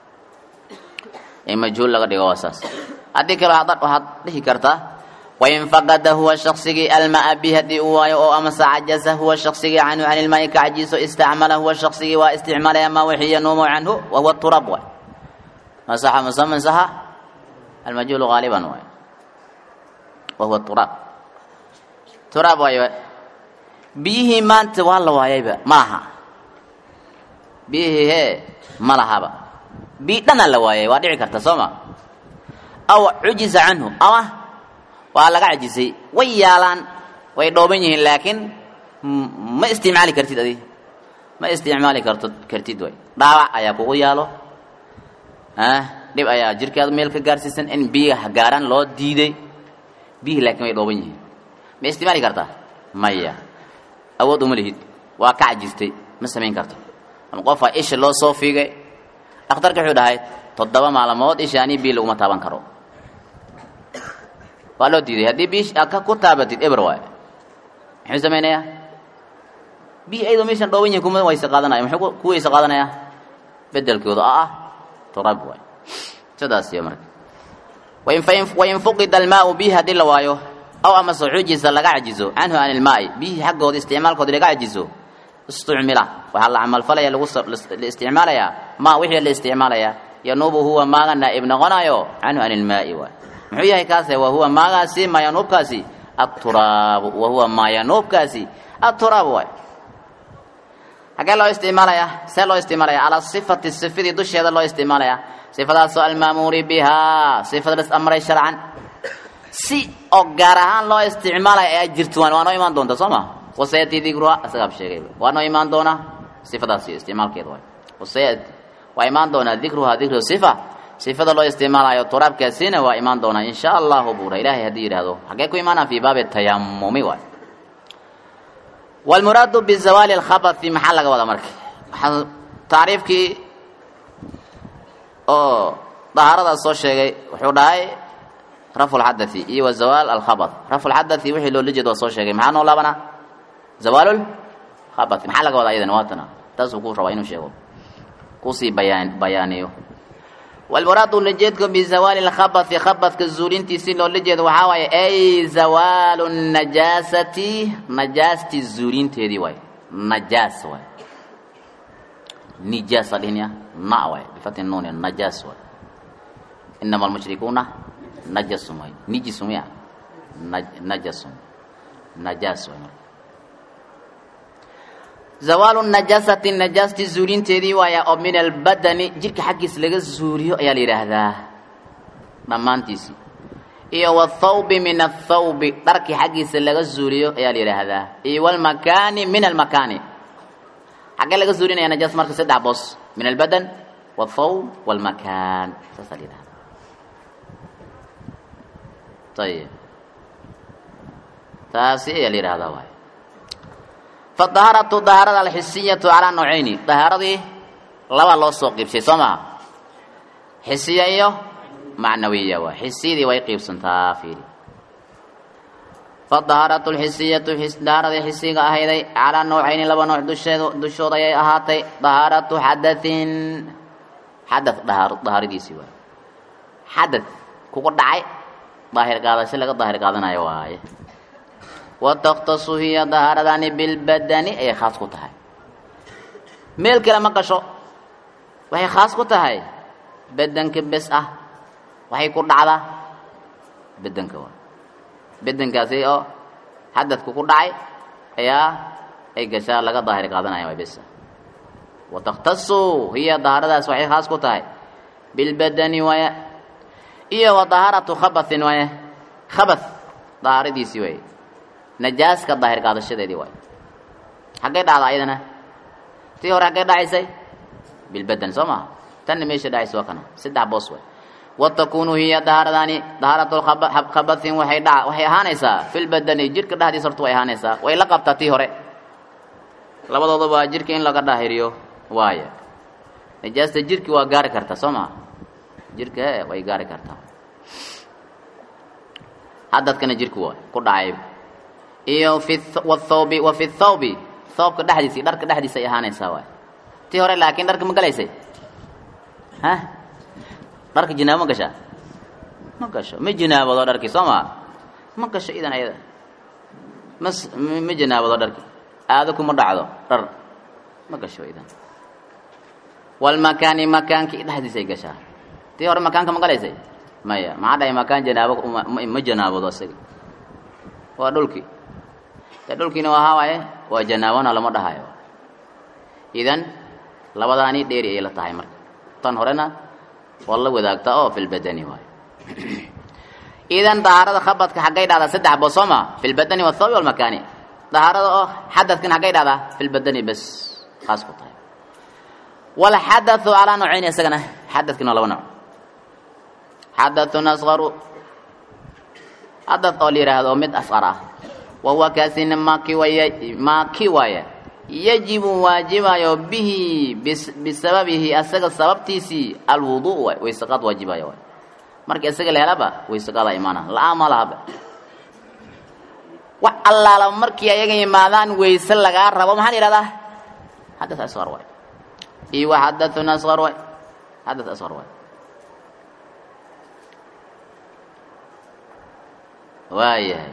in majhuul laga dhigo waa saas haddii kale waxaad dhihi kartaa wain faqada huwa shaksigii almaa bi haddii uu waayo oo amase cajaza huwa shaksigii canhu can ilmaai ka cajiiso istacmala huwa shaksigii waa isticmaalaya maa wixii yanuumu canhu wa huwa turaab waay masaxa musaman saxa almajhuulu gaaliban waay wa huwa turaab turaab waay biyihii maanta waa la waayayba ma laha biyihii hee ma lahaba biyi dhana la waayay waa dhici karta soo ma aw cujiza canhu ama waa laga cajisay way yaalaan way dhooban yihiin laakiin ma isticmaali kartid adi ma isticmaali karto kartid way dhaawac ayaa kugu yaalo dhib ayaa jirkaada meel ka gaarsiisan in biyaha gaaraan loo diiday biyihii laakiin way dhooban yihiin ma isticmaali kartaa maya awood uma lihid waa ka cajistay ma samayn karto ama qofaa isha loo soo fiigay dhakhtarka wuxuu dhahay toddoba maalmood isha anii biyo laguma taaban karo waa loo diiday haddii biish aad ka ku taabatid eber waay muxuu samaynayaa biyi ayadoo meeshan dhooban yihin kuma wayse qaadanaya muxuu ku wayse qaadanayaa bedelkooda oo ah turab waay sidaas iyo marka wain wain fuqida almaau bihi haddii la waayo aw amase xujiza laga cajizo canhu can ilmaai biyihii xaggooda isticmaalkooda laga cajizo istucmila waxaa la camalfalaya lagu la isticmaalayaa maa wixii la isticmaalayaa yanuubu huwa maaga naa'ib noqonayo canhu can ilmaai waay muxuu yahay kaase wa huwa maagaasi maayanuubkaasi aturaabu wa huwa maayanuubkaasi aturaabu waay xaggee loo isticmaalayaa see loo isticmaalaya calaa sifati sifadii dusheeda loo isticmaalayaa sifadaasoo almaamuuri bihaa sifada las amray sharcan si oo gaar ahaan loo isticmaalaya ayaa jirto waa noo imaan doonta soo ma wasayati dikruha isagaab sheegay waa noo imaan doonaa sifadaasi isticmaalkeeda waay wasayati waa imaan doonaa dikruha dikru sifa sifada loo isticmaalayo turaabkaasina waa imaan doonaa in sha allahu buura ilaahay haddii yidhaahdo xaggee ku imaanaa fii baabi tayamumi waay wlmuraadu bizawaali alkhabati maxaa laga wadaa marka waxaa tacriifkii oo dahaaradaas soo sheegay wuxuu dhahay rafu lxadathi iyo wa zawaal alkhabat rafu lxadathi wixii loola jeeda waa soo sheegay maxaa noo laabanaa zawaalul khabathi maxaa laga wadaa iyadana waatana taasuu ku rabaa inuu sheego kusii bayaan bayaaniyo walmuraadu ulajeedka bizawaali lkhabati khabadka zuulintiisi loola jeedo waxaa waaye ay zawaalu najaasati najaasti zuulinteedii waay najaas waay nijaas adhinya na waay bifati nuuni najaas waay inama almushrikuuna najasum waay nijisum ya najasum najaas waay marka zawaalu najaasati najaasti zuulinteedii waaya oo min albadani jirka xaggiis laga zuuliyo ayaa la yidhaahdaa dhammaantiisii iyo wathawbi min athawbi dharkii xaggiisa laga zuuliyo ayaa la yidhaahdaa iyo walmakaani min almakaani xaggee laga zuulinaya najaas marka saddex boos min albadan wathawb walmakaan saasaa la yidhahdaa ayib taasi ayaa la yidhahdaa waay fadahaaratu dahaarada alxisiyatu calaa nawcayni dahaaradii laba loo soo qiibshay soo maha xisiya iyo macnawiya waa xisiyadii way qiibsantaa fiiri fadahaaratu lxisiyatu dahaaradii xisiga ahayday calaa nawcayni laba nooc dusheed dushooda ayay ahaatay dahaaratu xadatin xada dahaaradiisii waay xadad kugu dhacay daahir qaadasho laga daahir qaadanayo waaye wataktasu hiya dahaaradani bilbadani ayay khaas ku tahay meel kale ma gasho waxay khaas ku tahay bedanka bes ah waxay ku dhacdaa bedanka waa bedankaasi oo xadadku ku dhacay ayaa ay gashaa laga daahir qaadanaya waa besa wataktasu hiya dahaaradaas waxay khaas ku tahay bilbadani waaya iyo wa dahaaratu khabathin waaya khabath dahaaradiisii waay najaaska daahir qaadashadeedii waay xaggay dhacda ayadana tii hore xaggay dhacaysay bilbadan soo maha tanna meesha dhacaysa waa kana saddex boos waay watakunu hiya dahaaradani dahaaratu khabathin waxay dha waxay ahaanaysaa filbadani jirka dhexdiisa horta way ahaanaysaa way la qabtaa tii hore labadoodaba jirka in laga daahiriyo waaya najaasta jirki waa gaari kartaa soo maha jirka e way gaari kartaa hadadkana jirku waa ku dhacay iyo fi wthawbi wa fi thawbi thawbka dhexdiisi dharka dhexdiisa ay ahaanaysaa waay tii hore laakiin dharka ma galaysay ha dharka jinaabo ma gashaa ma gasho ma jinaabado dharkii soo maa ma gasho idan ayada mas ma jinaabado dharki aado kuma dhacdo dhar ma gasho idan walmakaani makaankii dhexdiisay gashaa tii hore makaanka ma galaysay maya maxaa dhahay makaan janaabo ma janaabado isaga waa dhulkii de dhulkiina wahaa waaye waa janaabona lama dhahayo idan labadaani dheeri ay la tahay marka tan horena waa la wadaagtaa oo filbadani waayo idan dahaarada khabadka xaggay dhahdaa saddex boos soo ma filbadani wathawbi walmakaani dahaarada oo xadadkan xaggay dhahdaa filbadani bes khaas ku tahay walxadathu calaa noocayn isagana xadadkina waa laba nooc xadathun asqaru xadath oo la yidhaahdo mid asqar ah wahuwa kaasina maaki waaya maaki waaya yajibu waajibayo bihi bisababihi asaga sababtiisii alwuduu waay waysaqaad waajibayo waay marka isaga la helaba waysaqaadaa imaana la-aan ma lahaba wax allaala markii ayaga yimaadaan wayse lagaa rabo maxaa la yihahdaa xadath asqar waay iyo wa xadathun asqar waay xadath asqar waay waayahay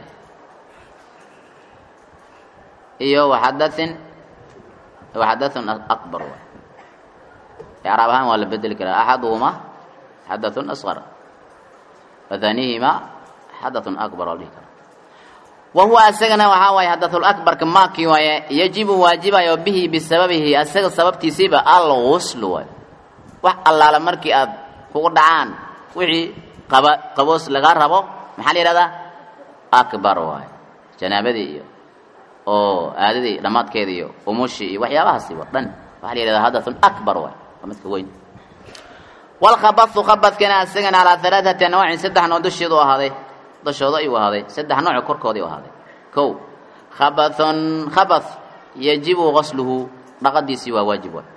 iyo waxadahin waxadathun akbar waay icraab ahaan waa la bedeli karaa axaduhuma xadathun asqar wahanihima xadathun akbar waa la dhihi karaa wa huwa asagana waxaa waaye xadathulakbarka maakii waaye yajibu waajibayo bihi bisababihi asaga sababtiisiiba alghuslu waay wax allaala markii aad kugu dhacaan wixii qaba qaboos lagaa rabo maxaa la yihahdaa akbar waay janaabadii iyo oo aadadii dhammaadkeeda iyo umushii iyo waxyaabahaasi wa dhan waxaa la yihahdaa hadathun akbar waay waa midka weyn walkhabathu khabadkana isagana calaa halaaثati anwaacin saddex nooc dusheedu ahaaday dushooda ayuu ahaaday saddex nooc korkoodii u ahaaday kow khabathun khabath yajibu gasluhu dhaqadiisii waa waajib waay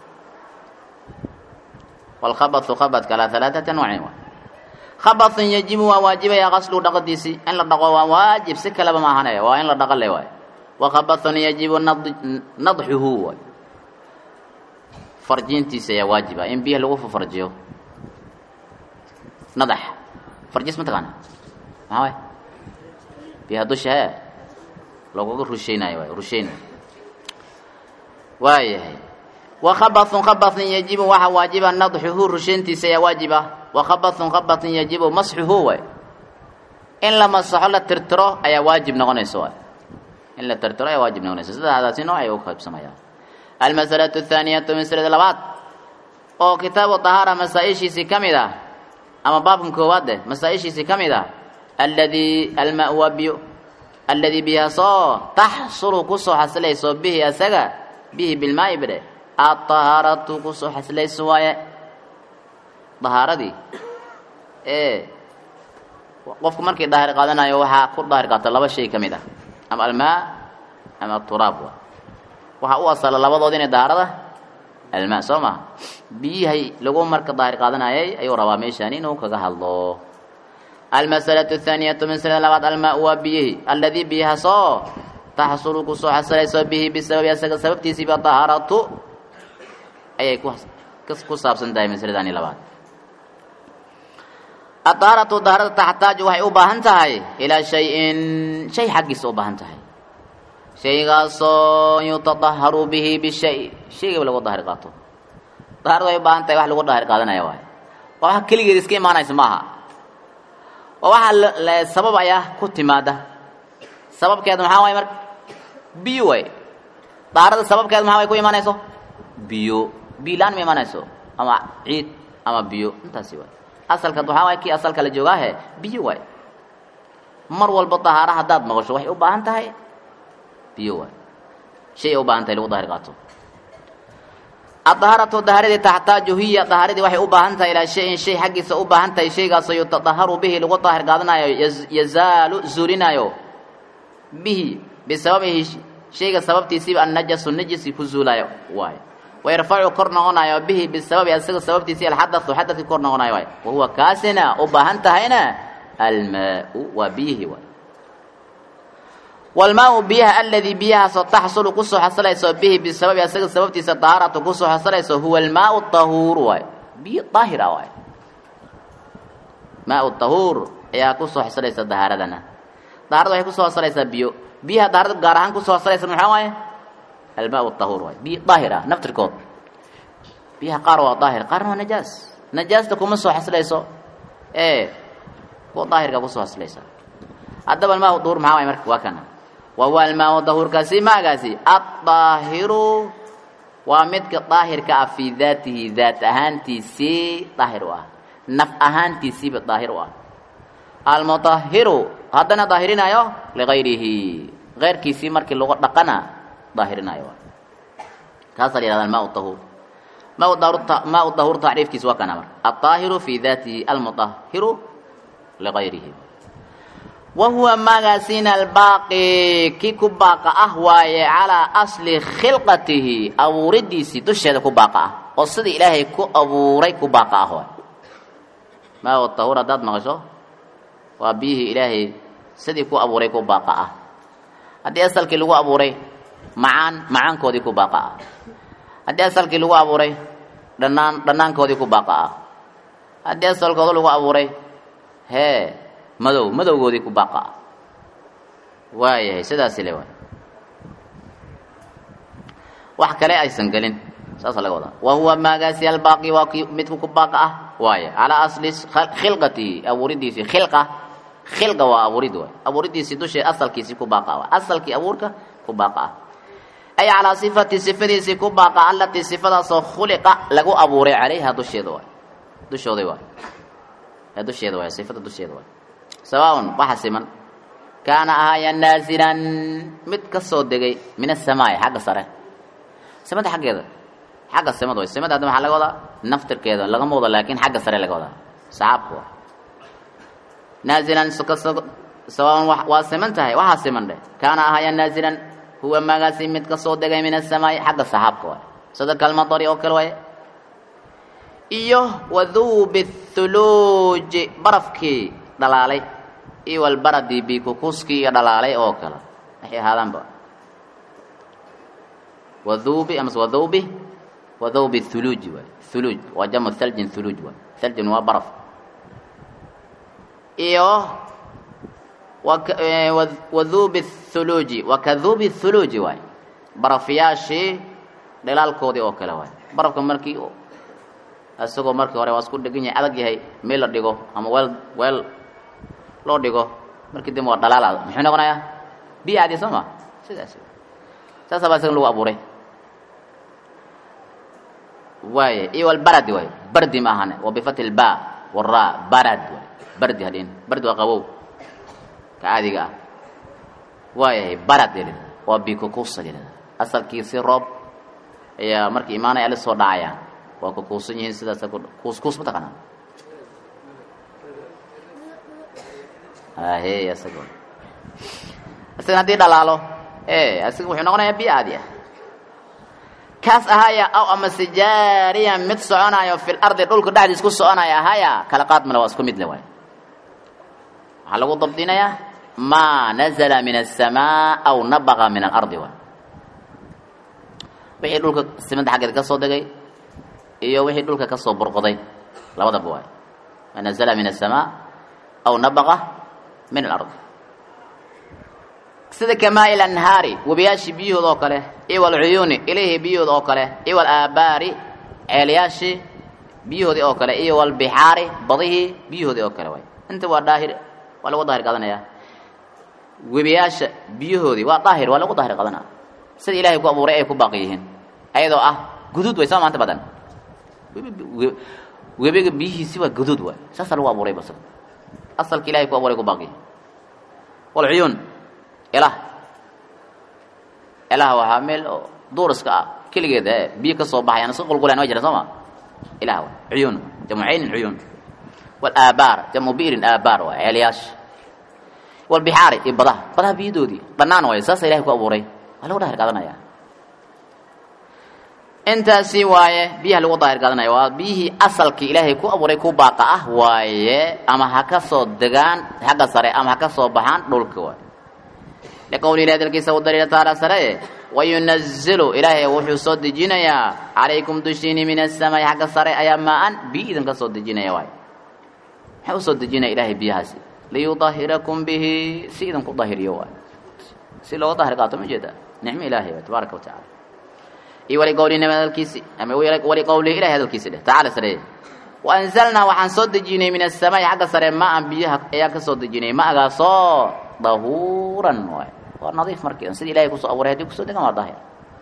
walkhabathu khabadka calaa halaaثati anwaacin waay khabathun yajibu waa waajibaya gasluhu dhaqadiisii in la dhaqo waa waajib si kaleba ma ahanaya waa in la dhaqo le waay wakhabathun yajibu nadxuhu waay farjiintiisa ayaa waajiba in biyaha lagu farjiyo nadax farjis ma taqaana maxaa waay biyaha dusha he laguga rusheynayo waay rusheyn waayahay wakhabathun khabathun yajibu waxaa waajiba nadxuhu rusheyntiisa ayaa waajiba wakhabathun khabathun yajibu masxuhu waay in la masaxo la tirtiro ayaa waajib noqonaysa waay in la tirtiro ayaa waajib noqonaysa sidaadaasi nooc ay u qaybsamayaan almasalatu athaaniyatu masalada labaad oo kitaabu dahaara masaa-ishiisii ka mid ah ama baabkan koowaad eh masaa-ishiisii ka mid ah alladii almaa waa biyo alladii biyaasoo taxsulu kusoo xasilayso bihi asaga bihi bilmaa'i bidhe adahaaratu kusoo xasilayso waaye dahaaradii ee qofku markii daahir qaadanayo waxaa ku daahir qaata laba shay ka mid ah ama almaa ama aturaab wa waxaa u asala labadood inay dahaarada almaa soo maha biyihay lagu marka daahir qaadanayay ayuu rabaa meeshaan inuu kaga hadlo almasalatu athaaniyatu masalada labaad almaa waa biyihi alladii biyahaasoo taxsulu kusoo xasilayso bihi bisababi asaga sababtiisiiba dahaaratu ayay ku saabsan tahay masaladani labaad adahaaratu dahaarada taxtaaju waxay u baahan tahay ilaa shay-in shay xaggiisa u baahan tahay shaygaasoo yutadaharu bihi bishay shaygaba lagu daahir qaato dahaarada way u baahan tahay wax lagu daahir qaadanaya waay waa wax keligeed iska imaanaysa maaha waa waxaa sabab ayaa ku timaada sababkeedu maxaa waay marka biyo waay dahaarada sababkeedu maxaa way ku imaanayso biyo biyo la-aan ma imaanayso ama ciid ama biyo intaasi waay asalka waxaa waay kii asalka la joogaahe biyo waay mar walba dahaara haddaad maqasho waxay u baahan tahay biyo waay shay ay u baahan tahay lagu daahir qaato adahaaratu dahaaradii taxtaaju hiya dahaaradii waxay u baahan tahay ilaa shayin shay xaggiisa u baahan tahay shaygaasoo yutadaharu bihi lagu daahir qaadanayo yazaalu zuulinaayo bihi bisababihi shayga sababtiisiiba annajasu najisi ku zuulaayo waay wayarfacu kor noqonayo bihi bisababi asaga sababtiisii alxadathu xadadkii kor noqonayo waay wahuwa kaasina u baahan tahayna almaau waa biyihi waay walmaau biyaha aladii biyahaasoo taxsulu kusoo xasilayso bihi bisababi asaga sababtiisa dahaaratu kusoo xasilayso huwa almaau tahuur waay biyo daahira waay maau tahuur ayaa kusoo xasilaysa dahaaradana daharada waxay kusoo xasilaysaa biyo biyaha daharada gaar ahaan kusoo xasilaysa maxaa waaye almaau tahuur waay biyo daahir ah naftirkood biyaha qaar waa daahir qaarna waa najaas najaasta kuma soo xasilayso ee kuwa daahirka kusoo xasilaysa haddaba almaau tahuur maxaa waay marka waa kana wahuwa almaau dahuurkaasi maagaasi addaahiru waa midka daahirka ah fii daatihi daat ahaantiisii daahir u ah naf ahaantiisiiba daahir u ah almutahiru haddana daahirinayo ligayrihi keyrkiisii markii lagu dhaqana daahirinayo kaasaa la yihahda almaau tahuur maau dahuur tacriifkiisa waa kana marka addaahiru fii daatihi almutahiru ligayrihi wahuwa magaasiina albaaqi kii ku baaqa ah waaye calaa asli khilqatihi abuuridiisii dusheeda ku baaqa ah oo sidii ilaahay ku abuuray ku baaqa ah waay maa tahuur haddaad maqasho waa biyihii ilaahay sidii ku abuuray ku baaqa ah haddii asalkii lagu abuuray macaan macaankoodii ku baaqa ah haddii asalkii lagu abuuray dhanaan dhanaankoodii ku baaqa ah haddii asalkooda lagu abuuray hee madow madowgoodii ku baaqa ah waayahay sidaasi le waay wax kale aysan gelin saasa laga wadaa wa huwa maagaasi albaaqi waa kii midku ku baaqa ah waaye calaa asli khilqatihi abuuridiisii khilqa khilqa waa abuurid waay abuuridiisii dushee asalkiisii ku baaqa ah asalkii abuurka ku baaqa ah ay calaa sifati sifadiisii ku baaqa allatii sifadaasoo khuliqa lagu abuuray calayha dusheeda waay dushooday waay ee dusheeda waay sifada dusheeda waay sawaaun waxa siman kaana ahaaya naazilan mid ka soo degay min asamaai xagga sare samada xaggeeda xagga simad way simada hadda maxaa laga wadaa naftirkeeda lagama wado laakin xagga sare laga wadaa saxaabka waa naazilan sawaaban waa siman tahay waxaa siman dheh kaana ahaya naazilan huwa magaasi mid kasoo degay min asamaai xagga saxaabka waay sida kalmadari oo kale waaye iyo waduubi thuluuji barafkii dhalaalay iyo walbaradi bikukuskii iyo dhalaalay oo kale waxay ahaadaanba waduubi amase waduubi waduubi thuluuji waay thuluuj waa jamu thaljin thuluuj waay thaljin waa baraf iyo waduubi thuluuji wakaduubi thuluuji waay barafyaashii dhalaalkoodii oo kale waay barafka markii isagoo markii hore waa isku dhegan yahay adag yahay meel la dhigo ama weel weel loo dhigo markii dambe waa dhalaal muxuu noqonayaa biyo caadi soo ma sidaas saasa baa isaga lagu abuuray waay iyo walbaradi waay bardi ma ahane wa bifati lba wara barad waay bardi hadhin bardi waa qabow ka caadiga ah waayahay barad la yidhahda waa bikukusa la yidhahda asalkiisi roob ayaa markii imaanaya ala soo dhacayaan waa kukuusan yihiin sidaas kuuskuus ma taqaanaa ahe isaga isaga haddii dhalaalo e isaga wuxuu noqonayaa biyo caadi ah kaas ahaya aw amase jaariya mid soconayo fil ardi dhulka dhexdiis ku soconaya ahaya kala qaad male waa isku mid le waay waxaa lagu dabdinayaa maa nazala min aلsamaa aw nabaqa min alardi waay wixii dhulka simada xaggeeda ka soo degay iyo wixii dhulka ka soo burqoday labadaba waay maa nazala min aلsamaa aw nabaqa min alardi sida kamaa il anhaari webiyaashii biyahood oo kale iyo walcuyuuni ilihii biyahood oo kale iyo walaabaari ceelyaashii biyahoodii oo kale iyo walbixaari badihii biyahoodii oo kale waay inta waa daahir waa lagu daahir qadanaya webiyaasha biyahoodii waa daahir waa lagu daahir qadanaya sida ilaahay ku abuuray ay ku baaqi yihiin ayadoo ah guduud way sama maanta badan webiga biyihiisi waa guduud waay saasaa lagu abuuray bas asalka ilahay ku abuuray ku baaqi yihiin walcuyuun elah elah waxaa meel oo duuriska ah keligeeda e biyo ka soo baxayaan iska qulqulaan waa jira soo ma ilah wa cuyuun jamu caynin cuyuun walaabaar jamu bi'rin aabaar waa ceelyaasha walbixaari iyo badaha badaha biyadoodii dhanaan waayo saasa ilahay ku abuuray waa lagu daahir qaadanaya intaasi waaye biyaha lagu daahir qaadanaya waa biyihii asalkii ilaahay ku abuuray ku baaqa ah waaye ama ha ka soo degaan xagga sare ama ha ka soo baxaan dhulka waay liqowli ilahi dalkiisa u daliila taala sare wayunazilu ilaahay wuxuu soo dejinayaa calaykum dushiini min asamaai xagga sare ayaa maa-an biyo idinka soo dejinaya waay maxaa usoo dejinaya ilaahay biyahaasi liyudahirakum bihi si idinku dahiriyo waay si looga dahir qaato ma jeeda nicmo ilaahay waay tabaaraka wa tacala iyo waliqowli nabi hadalkiisi ama waliqowlihi ilahay hadalkiisi dheh tacaala sare waanzalnaa waxaan soo dejinay min asamaai xagga sare maa-an biyaha ayaan ka soo dejinay ma-gaasoo dahuuran waay waa nadiif markiidan sida ilahay kusoo abuuray hadii kusoo degan waa daahir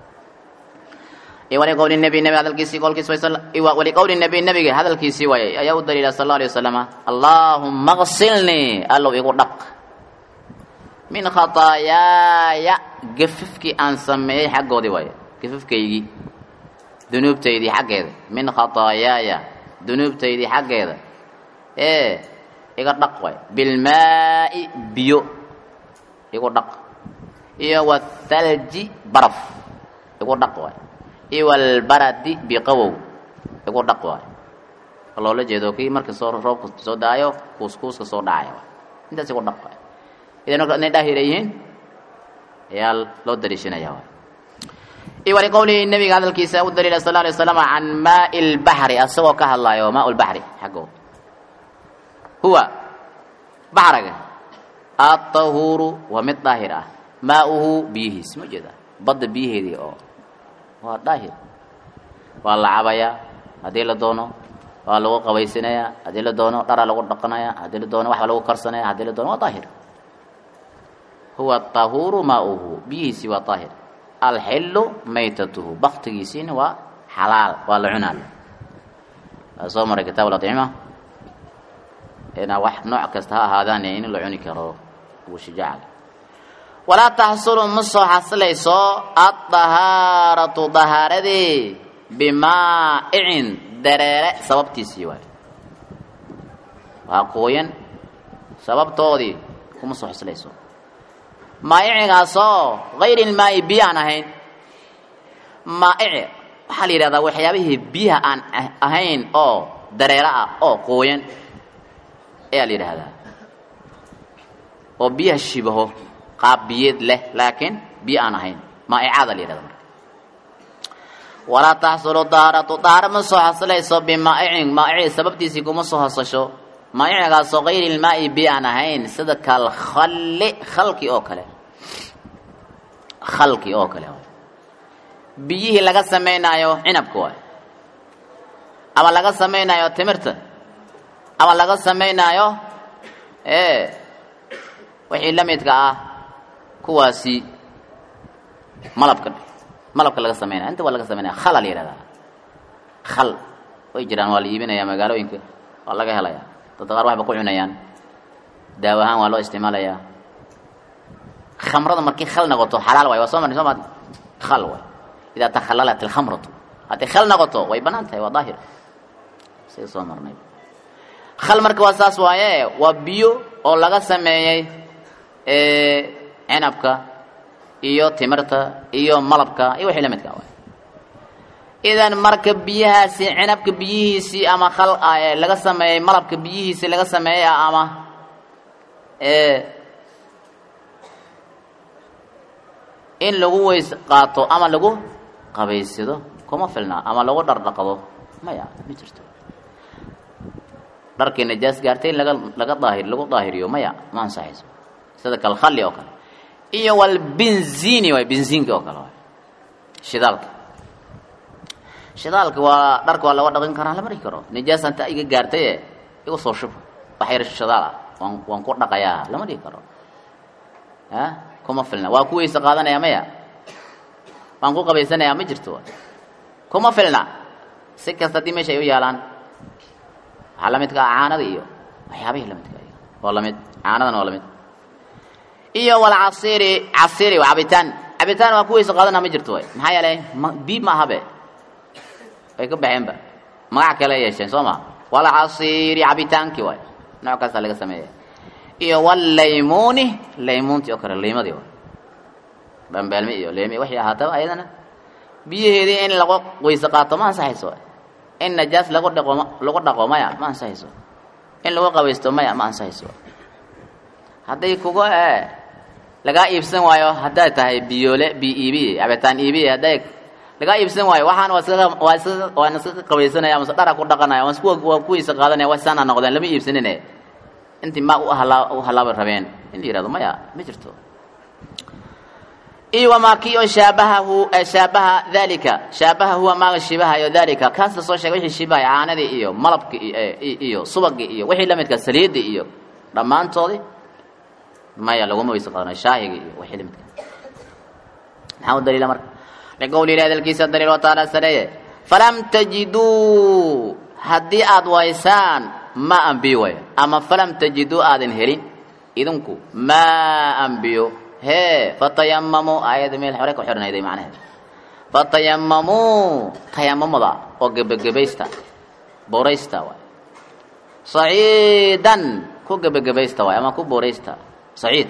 iyo waliqowli nabi nabi hadalkiisii qolkiis waliqowli nabi nabiga hadalkiisii waayey ayaa u daliila sal alla alay wasalama allaahumma qsilnii allow igu dhaq min khataayaaya gafafkii aan sameeyey xaggoodii waaye gafafkaygii dunuubtaydii xaggeeda min khataayaaya dunuubtaydii xaggeeda ee iga dhaq waay bilmaa'i biyo igu dhaq iyo wathalji baraf igu dhaq waay iyo walbaradi biqawow igu dhaq waay loola jeedo kii marka soo roobka soo daayo kuuskuuska soo dhacaya waay intaas igu dhaq waay idan marka inay daahir yihiin ayaa loo daliishanaya waay iyo waliqowlihi nabiga hadalkiisa u daliila sal alay waslam can maai lbaxri asagoo ka hadlaayo maa lbaxri xaggo huwa baxraga aطahuuru waa mid daahir ah maauhu biyihiis ma jeeda badda biyaheedii oo waa daahir waa la cabayaa haddii la doono waa lagu qabaysanayaa haddii la doono dharaa lagu dhaqanaya haddii la doono waxba lagu karsanaya haddii la doono waa daahir huwa طahuuru maauhu biyihiisii waa daahir alxilu maytatuhu baktigiisiina waa xalaal waa la cunaal waa soo maray kitaab acima inaa wax nooc kasta ha ahaadaan in la cuni karo bushijaaca walaa taxsulu ma soo xasilayso addahaaratu dahaaradii bimaa'icin dareere sababtiisii waay waa qooyan sababtoodii kuma soo xoslayso maa'icigaasoo hayri ilmaa'i biyo aan ahayn maa'ici waxaa la yidhahdaa waxyaabihii biyaha aan ahayn oo dareero ah oo qooyan ayaa la yidhaahdaa oo biyaha shibaho qaab biyeed leh laakiin biyo aan ahayn maa'icaada la yidhahda marka walaa taxsulu daaratu daara ma soo xasilayso bimaa'icin maa'ici sababtiisii kuma soo hasasho maa'icigaasoo hayri ilmaa'i biyo aan ahayn sida kalkhalli khalki oo kale khalki oo kale biyihii laga samaynaayo cinabka waay ama laga samaynaayo timirta ama laga samaynaayo ee wixii la midka ah kuwaasi malabka malabka laga samaynaya inta waa laga samaynaya khala la yihahdaa khal way jiraan waa la iibinaya magaalooyinka waa laga helaya dadka qaar waxba ku cunayaan daawo ahaan waa loo isticmaalayaa khamrada markii khal noqoto xalaal waay waa soo marnay soo maad khal waay idaa takhallalat alkhamratu hadday khal noqoto way banaan tahay waa daahir sida soo marnay khal marka waa saas waaye waa biyo oo laga sameeyey cinabka iyo timirta iyo malabka iyo wixii la midka waay idan marka biyahaasi cinabka biyihiisii ama khal laga sameeyey malabka biyihiisii laga sameeyey ama in lagu weys qaato ama lagu qabaysado kuma filna ama lagu dhardhaqdo maya ma jirto dharkii najaas gaartay in laga laga daahir lagu daahiriyo maya ma ansaxayso sida kalkhalli oo kale iyo walbinzini waay binziinka oo kale waay shidaalka shidaalka waa dharka waa laga dhaqin karaa lama dhihi karo nijaas anta iga gaartaye igu soo shub wax yar shidaal ah waan waan ku dhaqayaa lama dhihi karo a kuma filna waa ku weyse qaadanaya maya waan ku qabaysanayaa ma jirto kuma filna si kasta haddii meesha ay u yaalaan waxaa la midka ah caanada iyo waxyaabihii lamidka waa lamid caanadana waa lamid iyo walcasiri casiri waa cabitaan cabitaan waa ku weyse qaadanaa ma jirto way maxaa yeelay ma biib ma ahabe way ka baxeenba magac kale yeesheen soo ma walcasiri cabitaankii waay nooc kasta laga sameeya iyo walaymuni laymuuntii oo kale liimadii waay bambeelmi iyo leemi waxay ahaataba ayadana biyaheedii in lagu weyse qaato ma ansaxayso in najaas lagu dhaqo lagu dhaqo maya ma ansaxayso in lagu qabaysto maya ma ansaxayso hadday kuga lagaa iibsan waayo hadday tahay biyoole bi iibi cabitaan iibi hadday lagaa iibsan waayo waxaan waa iska waa iska waan iska qabaysanaya mase dhara ku dhaqanaya waan isku waan ku weyse qaadanaya waa saana noqdeen lama iibsanine intii maa u halaa u halaaba rabeen in la yihahdo maya ma jirto iyo wamaa kii oo shaabahahu shaabaha dalika shaabaha huwa maaga shibahayo dalika kaas la soo sheegay wixii shibahay caanadii iyo malabkii iyo subagii iyo wixii lamidka saliidii iyo dhammaantoodii maya laguma weyse qaadanayo shaahigii iyo wixii lamidka maxaa u daliila marka liqowli ilahi hadalkiisa daliil wa taala sareeye falam tajiduu haddii aad waysaan ma an biyo way ama falam tajiduu aadan helin idinku ma an biyo hee fatayamamuu aayadda meel hore ka xidhanayday macnaheed fatayamamuu tayamamada oo gebagabaysta booraysta waay saciidan ku gebagabaysta waay ama ku booraysta saciid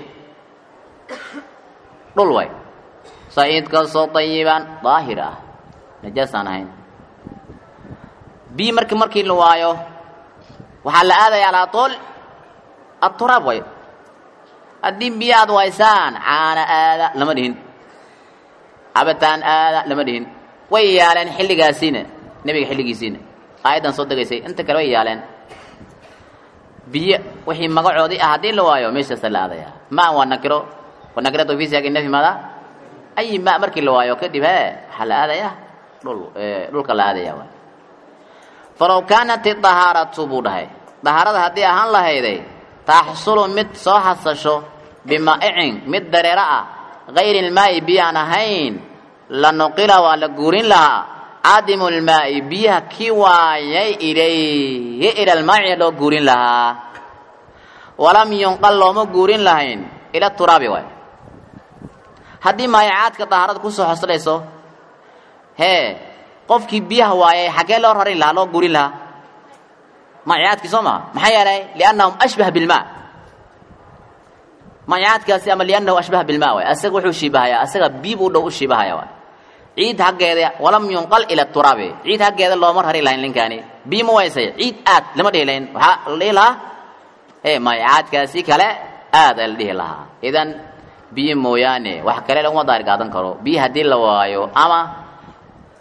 dhul waay saciidkaasoo tayiban daahir ah najaasaan ahayn bii marki markii la waayo waxaa la aadaya alaa tool aturaab way haddii biyo aad waysaan caana aada lama dhihin cabitaan aada lama dhihin way yaaleen xilligaasiina nebiga xilligiisiina aayaddan soo degaysay inta kale way yaaleen biyo wixii magacoodii ah haddii la waayo meeshaasa la aadaya ma waa nakiro wa nakiratu fi siyaaqi nafyi mada ayi ma markii la waayo kadib he waxaa la aadaya dhul dhulka la aadaya waay falow kaanat idahaaratu buu dhahay dahaarada haddii ahaan lahayday taxsulu mid soo hasasho bimaa'icin mid dareero ah gayri ilmaa'i biyo aan ahayn la nuqila waa la guurin lahaa cadimu lmaa'i biyaha kii waayay ilayhi ila lmaaci loo guurin lahaa walam yunqal looma guurin lahayn ila turaabi waay haddii maayacaadka dahaarada kusoo xoslayso hee qofkii biyaha waayay xaggee loo rarin lahaa loo gurin lahaa maciyaadkii soo maha maxaa yeelay liannahum ashbaha bilmaa maciyaadkaasi ama liannahu ashbaha bilmaa waay asaga wuxuu shiibahayaa asaga biib u dhow u shiibahaya waay ciid haggeeda walam yunqal ila turaabi ciid haggeeda looma rari lahayn ninkaani biyo ma waysay ciid aad lama dhihi lahayn waxaa la dhihi lahaa e maciyaadkaasi kale aad aa la dhihi lahaa idan biyo mooyaane wax kale laguma daari qaadan karo biyo haddii la waayo ama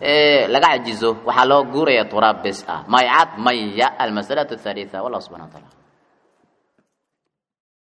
laga cajizo waxaa loo guuraya turaab bes ah mayicaad maya almasalatu athalitha wallah subxana wa taala